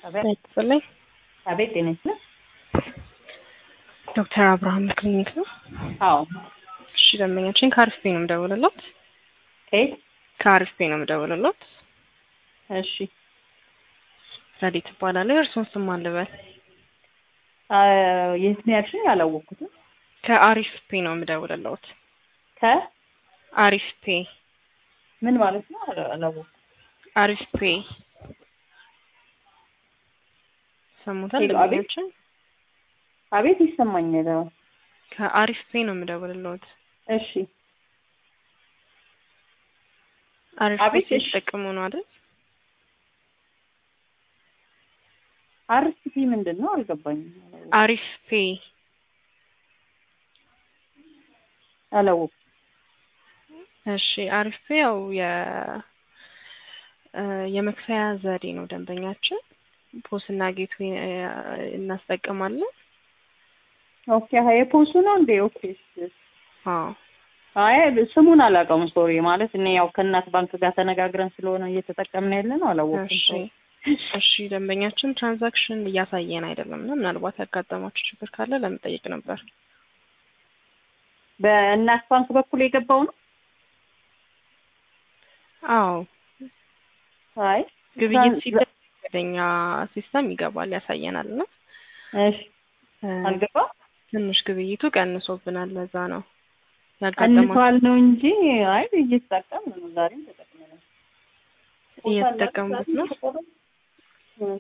አቤት ይስጥልኝ። አቤት ጤና ይስጥልኝ። ዶክተር አብርሃም ክሊኒክ ነው። አዎ እሺ ደንበኛችን ከአርፍፔ ነው የምደውልለት። ከየት? ከአርፍፔ ነው የምደውልለት። እሺ ረዲት እባላለሁ። የእርስዎን ስም ማን ልበል? አ፣ የት ነው ያልሽኝ? አላወቅኩትም። ከአሪፍ ፔ ነው የምደውልለት። ከ አሪፍ ፔ ምን ማለት ነው? አላ- አላወቅኩም። አሪፍ ፔ ሰሙታል ሄሎ፣ አቤት። ደንበኛችን? አቤት ይሰማኛል። አዎ። ከአሪፍ ፔ ነው የምደውልለት። እሺ አሪፍ ፔ አቤት፣ እሺ። ሲጠቀሙ ነው አይደል? አርሲፒ ምንድን ነው? አልገባኝም። አሪፍ ፔ አላወቅኩም። እሺ አሪፍ ፔ ያው የ እ የመክፈያ ዘዴ ነው። ደንበኛችን ፖስና ጌት እናስጠቅማለን። ኦኬ ሀ የፖሱ ነው እንዴ? ኦኬ እሺ። አዎ አይ ስሙን አላውቀውም። ሶሪ ማለት እኔ ያው ከእናት ባንክ ጋር ተነጋግረን ስለሆነ እየተጠቀምን ያለ ነው። አላወቅኩም። እሺ እሺ ደንበኛችን ትራንዛክሽን እያሳየን አይደለም እና ምናልባት ያጋጠማችሁ ችግር ካለ ለመጠየቅ ነበር። በእናት ባንክ በኩል የገባው ነው። አዎ አይ ግብይት ትራንስ- ሲደረግ ወደኛ ሲስተም ይገባል ያሳየናል እና እሺ እ አልገባም። ትንሽ ግብይቱ ቀንሶብናል። ለዛ ነው ያጋጠማችሁ ቀንሷል ነው እንጂ አይ እየተጠቀምን ነው። ዛሬም ተጠቅመናል። እየተጠቀሙበት ነው። እ?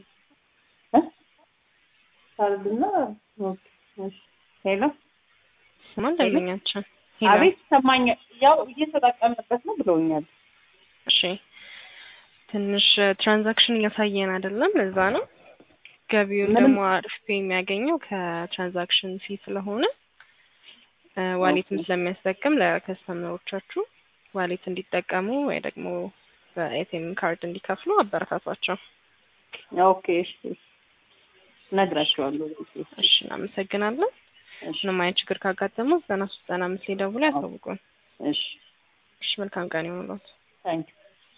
ካርድና ኦኬ፣ እሺ። ሄሎ ስማን ደንበኛችን ሄሎ። አቤት ሰማኝ። ያው እየተጠቀምንበት ነው ብለውኛል። እሺ ትንሽ ትራንዛክሽን እያሳየን አይደለም። ለዛ ነው ገቢውን ምንም- ደግሞ አሪፍ ፔ የሚያገኘው ከትራንዛክሽን ፊ ስለሆነ እ ዋሌትም ኦኬ። ስለሚያስጠቅም ለከስተመሮቻችሁ ዋሌት እንዲጠቀሙ ወይ ደግሞ በኤቲኤም ካርድ እንዲከፍሉ አበረታቷቸው። ኦኬ እሺ፣ እሺ። እነግራቸዋለሁ። እሺ እናመሰግናለን። እሺ፣ ምንም አይነት ችግር ካጋጠመው ዘጠና ሶስት ዘጠና አምስት ላይ ደውለው ያሳውቁን። እሺ። እሺ መልካም ቀን ይሁንልዎት። ታንኪዩ